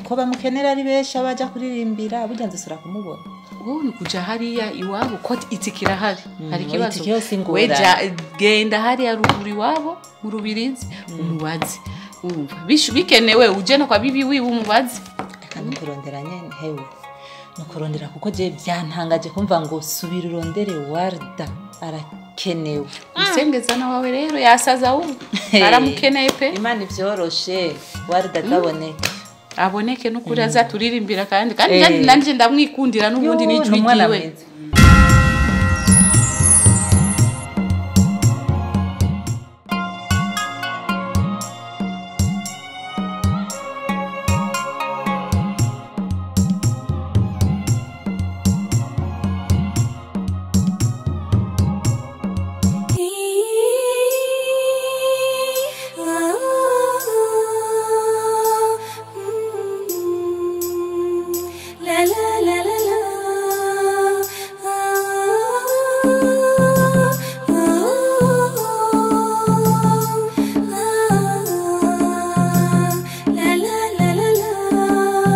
ko bamukenera ari benshi abaja kuririmbira burya nzisura kumubona wowe ni kuja hariya iwabo ko itike irahari hari oya, ikibazo itike yose ingorane. weja genda hariya ruguru iwabo mu rubirizi umubaze wumva Bish- bikenewe uje no kwa bibi wiwe umubaze reka nukurondera nyene hewe nukurondera kuko je byantangaje kumva ngo subira urondere warda arakenewe usengeza na wawe rero yasaza wumva aramukeneye pe imana ivyoroshe warda ataboneke aboneke n'ukuri azaturirimbira kandi kandi Eh. nanje- nanje ndamwikundira n'ubundi Yo, n'ijwi ni umwana ryiwe mwiza. La la la la la. La la la la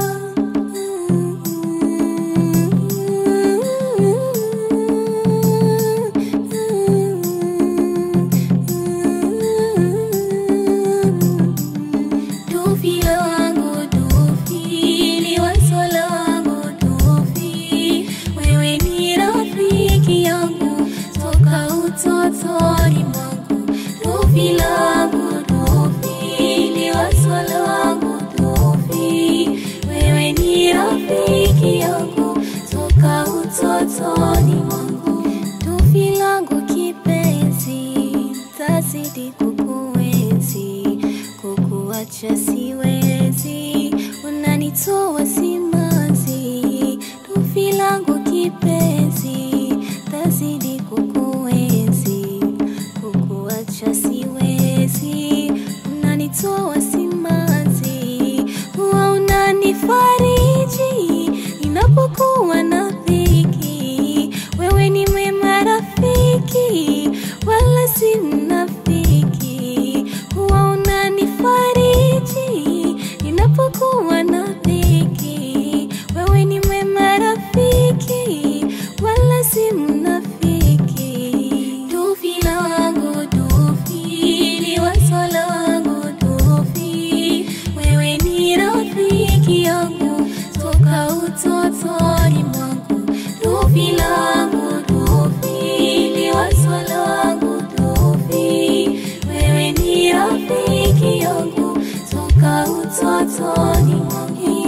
Tufi wangu tufi, ni wasola wangu tufi, wewe ni rafiki yangu toka utotoni mwangu. Tufi langu tufi, ni wasola wangu tufi, wewe ni rafiki yangu toka utotoni mwangu. Tufi langu kipenzi, tazidi kukuenzi, kukuacha siwezi, unanitoa simanzi. Tufi langu kipenzi, tazidi kukuenzi, kukuacha siwezi, unanitoa simanzi. Huwa unanifariji ninapokuwa na dhiki, wewe ni mwema rafiki, wala si mnafiki. Huwa unanifariji ninapokuwa na dhiki, wewe ni mwema rafiki, wala si mnafiki. Tufi langu tufi, ni wasola wangu tufi, wewe ni rafiki yangu toka utotoni mwangu. Tufi langu tufi, ni wasola wangu tufi, wewe ni rafiki yangu toka utotoni mwangu.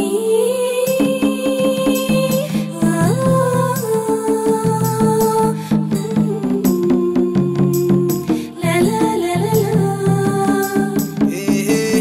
La la la la la.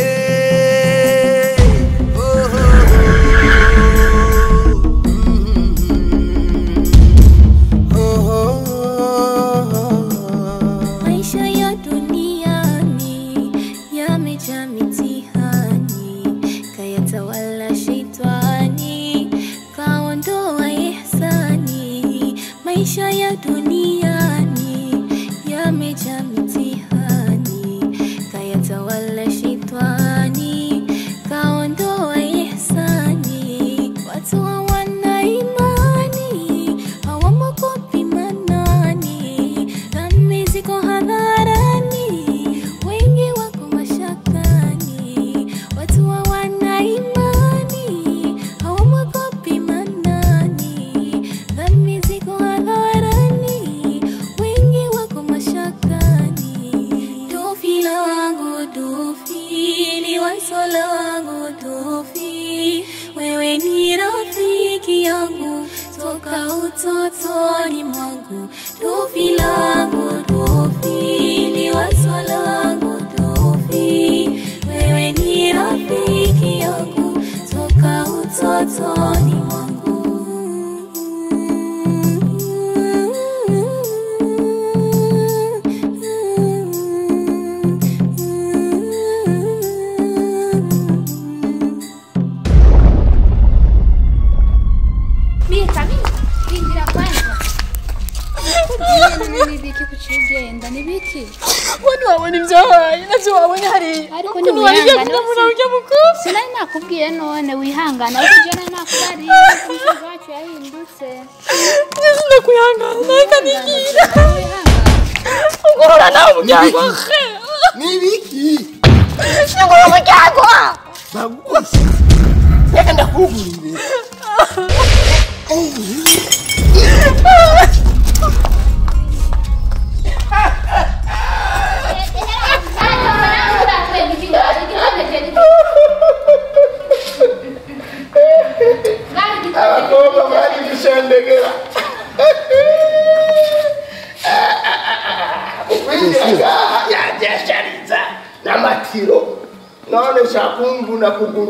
Maisha ya duniani yamejaa mitihani, kayatawala shetani, kaondoa ihsani. Maisha ya duniani yamejaa mitihani, kayatawala shetani, kaondoa ihsani. Watu hawana imani, hawamwogopi manani, dhambi ziko hadharani, wengi wako mashakani. Watu hawana imani, hawamwogopi manani, dhambi ziko hadharani, wengi wako mashakani. Tufi langu tufi, ni wasola wangu tufi, wewe ni rafiki yangu toka utotoni mwangu. Tufi langu tufi, ni wasola wangu tufi, wewe ni rafiki yangu toka utotoni mwangu. Mie Kamila, rindira kwanza. ugiye none nibiki kuciye ugenda nibiki we ntiwabona ibyabaye nabyo wabonye hariya ariko ukuntu wariye ntiwihangane kunyamura ujya mukuru sinari nakubwiye none wihangane ariko ujya nari nakubariye umusozi wacu yahindutse ngeze ndakwihangana reka nigira wihangane ugorora nawe umuryango nibiki ugorora umuryango bagukoze reka ndakugurire abakobwa bari gushendegera ukwinjira ngaha yabyashariza n'amatiro none shakumbuna kuguru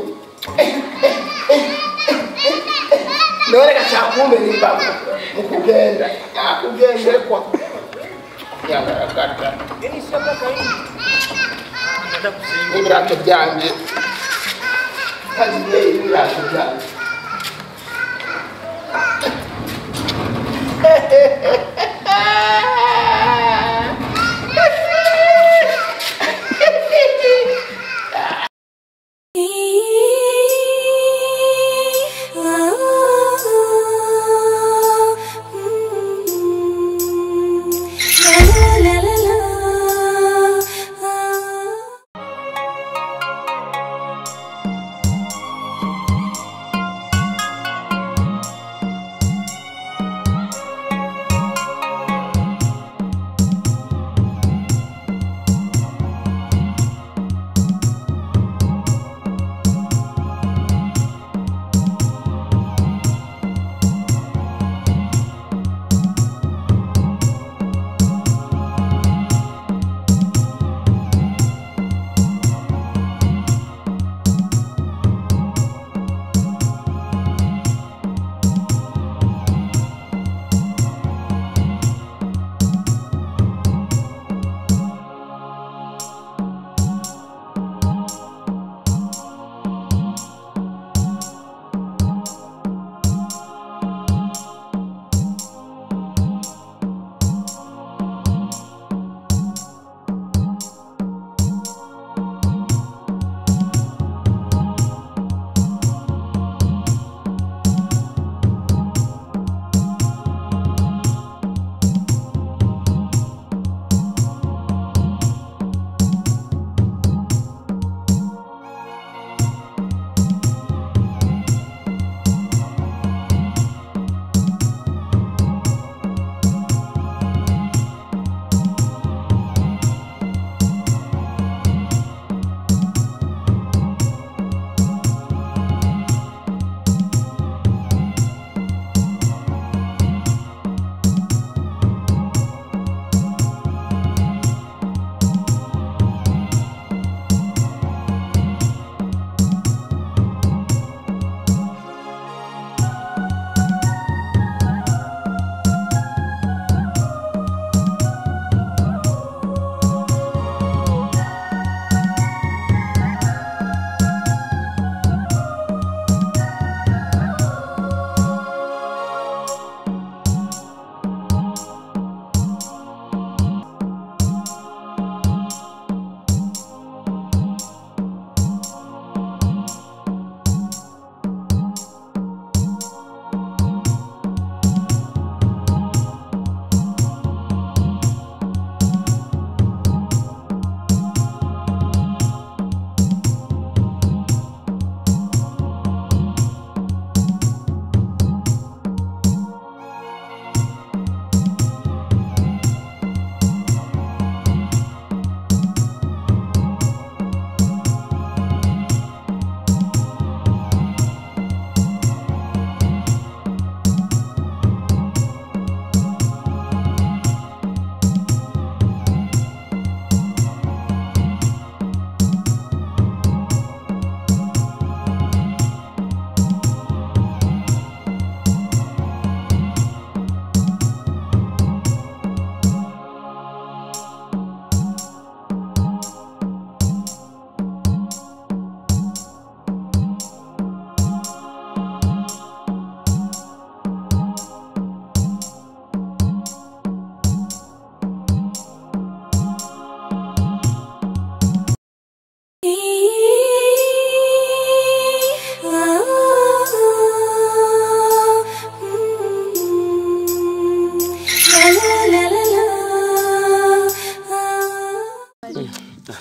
none gashakumbera imbavu mu kugenda yakugendekwa yagaragara n'ibirato byanjye kaziye ibirato byanjye La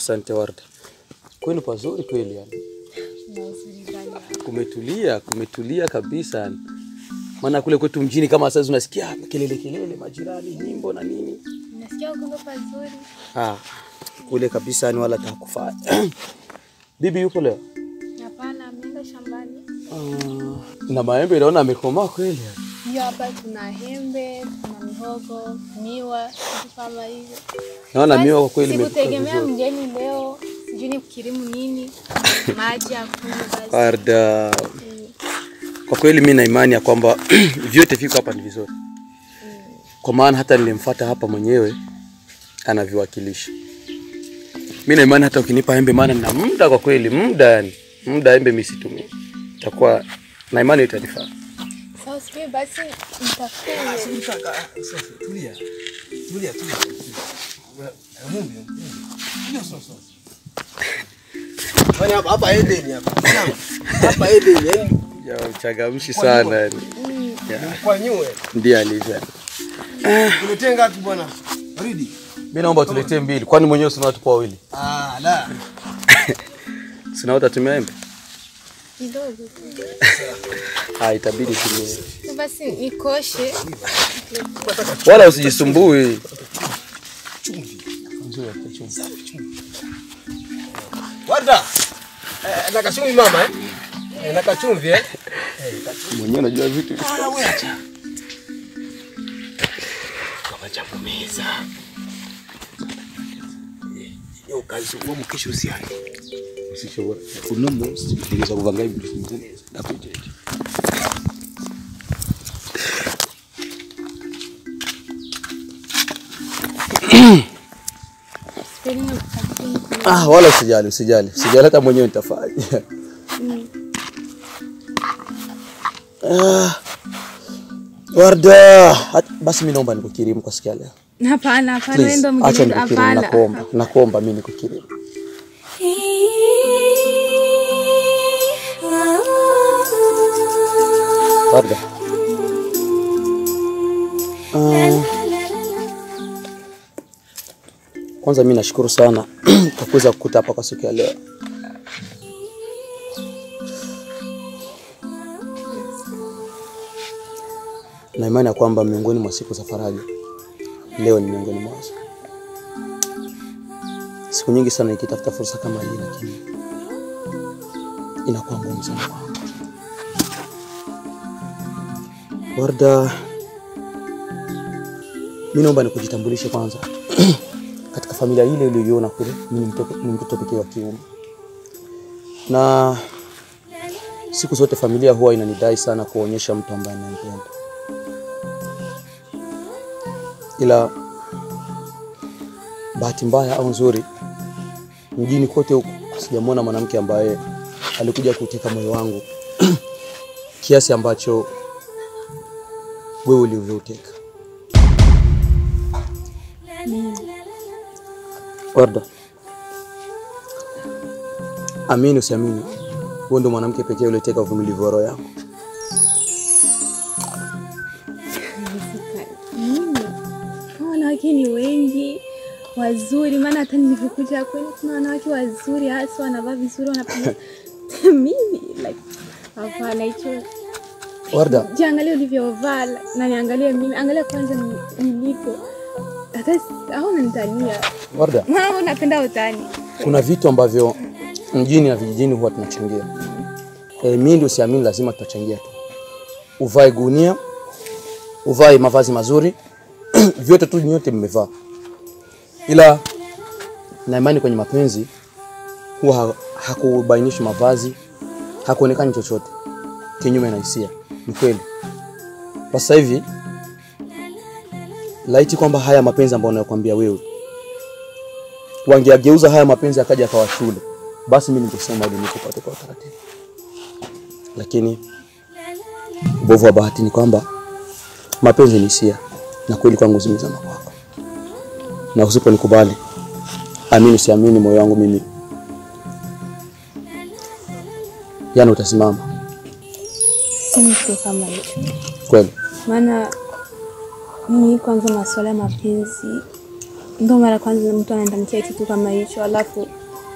Asante Warda. Kwenu pazuri kweli yani. Kumetulia, kumetulia kabisa yani. Maana kule kwetu mjini kama sasa unasikia kelele kelele, majirani, nyimbo na nini. Nasikia uko pazuri. Ah, kule kabisa ni wala takufaa. Bibi yupo leo? Hapana, ameenda shambani. Ah, na maembe naona amekomaa kweli. yani. Hiyo hapa tuna hembe, tuna mihogo, miwa, vitu kama hivyo. Naona Basi, miwa kwa kweli imekuwa Sikutegemea vizuri. mgeni leo, sijui ni kukirimu nini, maji akunywa basi. Warda, kwa kweli mi na imani ya kwamba vyote viko hapa ni vizuri, kwa maana hata nilimfuata hapa mwenyewe anaviwakilisha. Mi na imani hata ukinipa embe, maana nina muda kwa kweli, muda yani, muda embe mi situmii, itakuwa na imani itanifaa. Sasa usikie basi nitafute Tulia. Tulia, tulia. Mungu. Ndio sasa. Kwani hapa hapa Edeni hapa. Hapa Edeni yani Ya uchangamshi sana yani, kwa nyue. ndiye alivyo. Tuletee ngapi bwana? Baridi. Mi naomba tuletee mbili, kwani mwenyewe sina watu wawili, Ah, la. sina utatumia embe? kidogo tu. Ah, itabidi tumie, Sasa Basi nikoshe. wala usijisumbui. Warda. Eh, na kachumvi mama eh? Eh, na kachumvi eh? Mwenyewe unajua vitu Ah, wewe acha. Kama jambo meza. Yo kazi kwa mkesho usiani. usishobora uno munsi ntegereza kuva ngaho ibintu bimeze neza ndakwijeje Sipeni nikutafute ah wala usijali usijali usijali hata mwenyewe nitafanya ah Warda, hat- basi mimi naomba nikukirimu kwa siku ya leo. Hapana, hapana, wewe Please, ndo acha mgeni. nikukirimu, Hapana. nakuomba, nakuomba mimi nikukirimu. Warda. Ah. Kwanza mimi nashukuru sana kwa kuweza kukuta hapa kwa siku ya leo. Na imani ya kwamba miongoni mwa siku za faraja leo ni miongoni mwazo. Siku nyingi sana nikitafuta fursa kama hii, lakini inakuwa ngumu sana kwangu. Warda, mimi naomba nikujitambulishe kwanza. Katika familia ile uliyoiona kule, mimi ni mtoto, ni mtoto pekee wa kiume, na siku zote familia huwa inanidai sana kuonyesha mtu ambaye nampenda, ila bahati mbaya au nzuri, mjini kote huku sijamwona mwanamke ambaye alikuja kuteka moyo wangu kiasi ambacho wewe ulivyouteka. Warda, amini usiamini, wewe ndo mwanamke pekee ulioteka uvumilivu wa roho yangu. Hawa wanawake ni wengi wazuri, maana hata nilivyokuja kwenu kuna wanawake wazuri, hasa wanavaa vizuri, wanapenda mimi like hapana, hicho Warda, jiangalie ulivyovaa na niangalie mimi, angalia kwanza ni- nilipo, hata si- au unanitania Warda, mama, unapenda utani. kuna vitu ambavyo mjini na vijijini huwa tunachangia. E, mimi ndio siamini, lazima tutachangia tu. Uvae gunia, uvae mavazi mazuri vyote tu nyote mmevaa, ila na imani kwenye mapenzi huwa ha- hakubainishi mavazi, hakuonekani chochote kinyume na hisia. Ni kweli kwa sasa hivi, laiti kwamba haya mapenzi ambayo nayokwambia wewe wangeageuza haya mapenzi akaja akawa shule, basi mimi ningesema ili nikupate kwa utaratibu, lakini ubovu wa bahati ni kwamba mapenzi ni hisia, na kweli kwangu zimezama kwako, na usiponikubali, amini usiamini, moyo wangu mimi yani utasimama Si mtu kama hicho, kweli. maana mimi kwanza masuala ya mapenzi ndo mara kwanza mtu anatamkia kitu kama hicho, alafu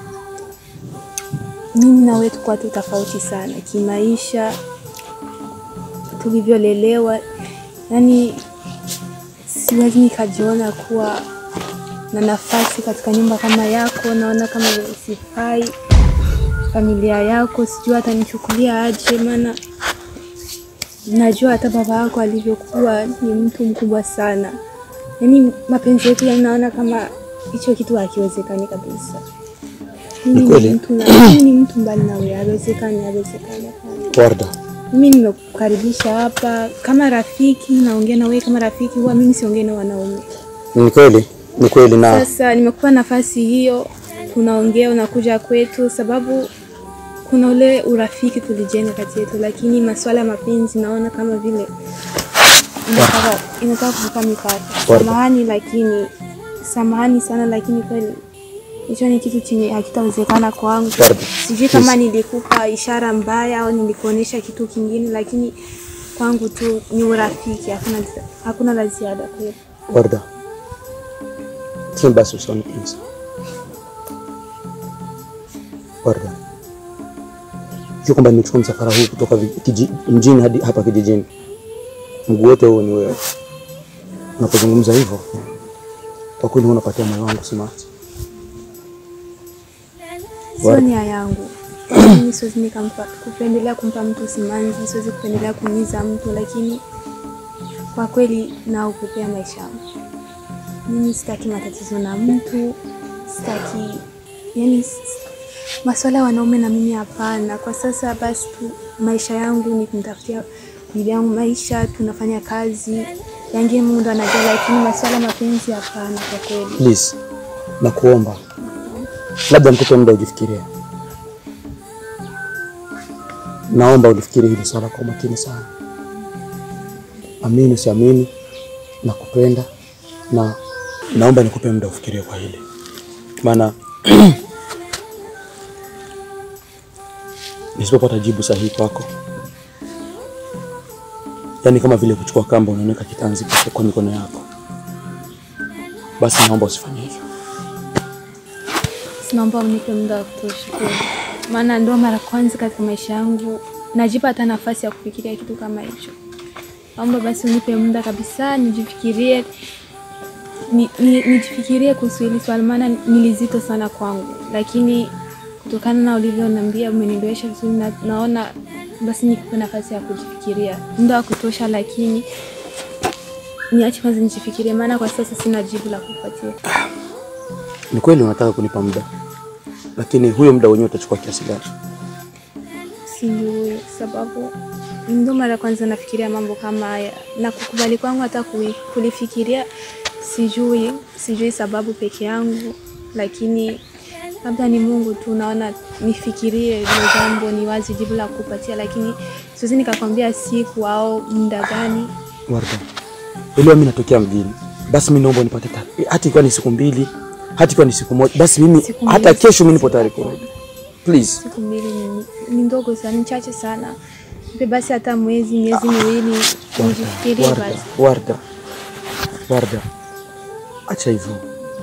mimi na wewe tukuwa tu tofauti sana kimaisha, tulivyolelewa, yani siwezi nikajiona kuwa na nafasi katika nyumba kama yako. Naona kama vile sifai familia yako, sijui atanichukulia aje, maana najua hata baba yako alivyokuwa ni mtu mkubwa sana. Yaani mapenzi yetu yanaona kama hicho kitu hakiwezekani kabisa. Mimi Ni kweli? ni mtu na mimi ni mtu mbali na wewe, haiwezekani, haiwezekani. hapana. Warda, Mimi nimekukaribisha hapa kama rafiki, naongea na wewe kama rafiki, huwa mimi siongei na wanaume. ni kweli, ni kweli na Sasa nimekupa nafasi hiyo, tunaongea, unakuja kwetu, sababu kuna ule urafiki tulijenga kati yetu, lakini masuala ya mapenzi naona kama vile inataka inataka kuvuka mipaka. Samahani, lakini samahani sana, lakini kweli hicho ni kitu chenye hakitawezekana kwangu. Pardon. Sijui kama nilikupa ishara mbaya au nilikuonesha kitu kingine, lakini kwangu tu ni urafiki, hakuna hakuna la ziada kweli. Warda, tim basi usoni please. Warda, jua kwamba nimechukua msafara huu kutoka vi- kiji, mjini hadi hapa kijijini, mguu wote huo ni wewe. Unapozungumza hivyo, kwa kweli huwa unapatia moyo wangu simanzi. Sio Warda. nia yangu. Mimi siwezi nikampa kupendelea kumpa mtu simanzi, siwezi kupendelea kuumiza mtu, lakini kwa kweli naogopea maisha yangu. Mimi sitaki matatizo na mtu, sitaki yani, s- masuala ya wanaume na mimi hapana. Kwa sasa basi tu maisha yangu ni kumtafutia bibi yangu maisha, tunafanya kazi yangine, Mungu ndo anajua, lakini masuala ya mapenzi hapana, kwa kweli. Please, nakuomba labda nikupe muda ujifikirie. Naomba ulifikiri hili swala kwa makini sana. Amini usiamini, nakupenda na naomba nikupe muda ufikirie kwa hili, maana nisipopata jibu sahihi kwako, yaani kama vile kuchukua kamba unaweka kitanzi kwa- kwa mikono yako, basi naomba usifanye hivyo. Naomba unipe muda wa kutosha kweli, maana ndio mara kwanza katika maisha yangu najipa hata nafasi ya kufikiria kitu kama hicho. Naomba basi unipe muda kabisa, nijifikirie ni, ni, nijifikirie kuhusu hili swali, maana ni lizito sana kwangu, lakini kutokana na ulivyoniambia umenielewesha vizuri, na, naona basi nikupe nafasi ya kujifikiria muda wa kutosha, lakini niache kwanza nijifikirie, maana kwa sasa sina jibu la kupatia. Ni kweli unataka kunipa muda, lakini huyo muda wenyewe utachukua kiasi gani? sijui sababu ndo mara kwanza nafikiria mambo kama haya na kukubali kwangu hata kui- kulifikiria sijui sijui sababu peke yangu lakini labda ni mungu tu naona nifikirie hilo jambo ni wazi jibu la kupatia lakini siwezi nikakwambia siku au muda gani Warda, elewa mimi natokea mjini, basi mimi naomba unipate ta- hata ikiwa ni siku mbili, hata ikiwa ni siku moja, basi mimi Siku mbili hata si kesho mimi nipo tayari kurudi. Please, siku mbili ni, ni ndogo sana ni chache sana Nipe basi hata mwezi miezi miwili nijifikirie Warda, basi Warda, Warda, acha hivyo.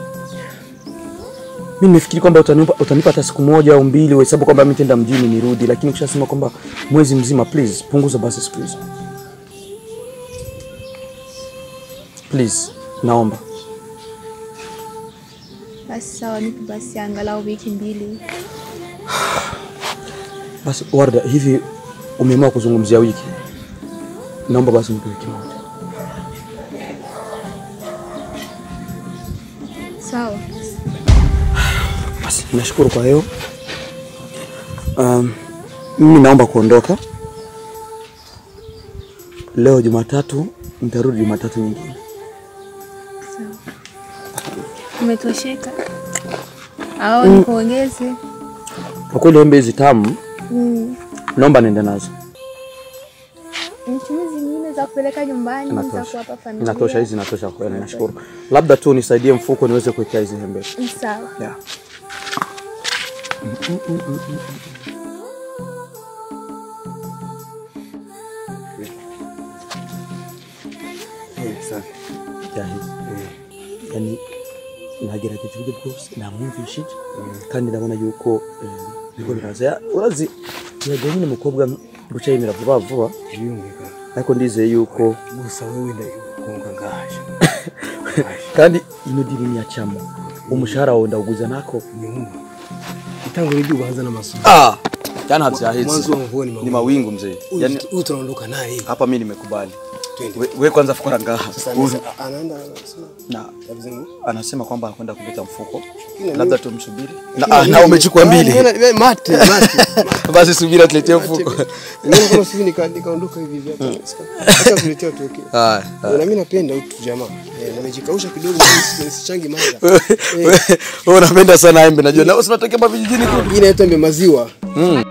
Mimi nimefikiri kwamba utanipa, utanipa hata siku moja au mbili, uhesabu kwamba mimi nitaenda mjini nirudi, lakini ukishasema kwamba mwezi mzima, please punguza basi siku hizo. Please, naomba. basi sawa nipe basi angalau wiki mbili Basi Warda, hivi umeamua kuzungumzia wiki? Naomba basi nipe wiki moja. sawa Basi nashukuru kwa hiyo. Um, mimi naomba kuondoka leo Jumatatu, nitarudi Jumatatu nyingine. umetosheka au nikuongeze Kwa kweli embe hizi tamu, Mm. naomba niende nazo. Mchuzi zingine za kupeleka nyumbani za Inatosha, kuwapa familia inatosha, hizi inatosha kwa kweli, nashukuru. Labda tu nisaidie mfuko niweze kuwekea hizi embe. Ni sawa Yeah. Yeah, hizi. Yani nagerageza uburyo bwose namwumvishije kandi ndabona yuko eh, biriko biraza Ya- urazi yego nyine umukobwa guca yemera vuba vuba birumvikana ariko ndizeye yuko gusa wowe ndakunga ngaje kandi ino dini niyacamo umushahara wawe ndawuguza nako nyuma itangura ibyo ubaza n'amasomo ah jana havyahetse mwanzo wa mvua ni ni mawingu. mawingu mzee yani huyu tunaondoka naye hapa mimi nimekubali Twende. we, we kwanza fukara ngaha sasa Huyu- anaweza- anaenda anasema na kabisa ni- anasema kwamba anakwenda kuleta mfuko Lakini labda mimi- tumsubiri Lakini na, ah, na mimi- umechukua Ah, mbili mbona- we- mate mate basi subiri atuletee mfuko Nimeona kama sisi nika- nikaondoka hivi hivi hata sika- acha kuletea tuoke. Haya, Na mimi napenda utu jamaa. Eh, nimejikausha kidogo nisi- nisichangi manga. wewe unapenda sana embe najua na usinatokea mavijijini kule Hii inaitwa embe maziwa. mm.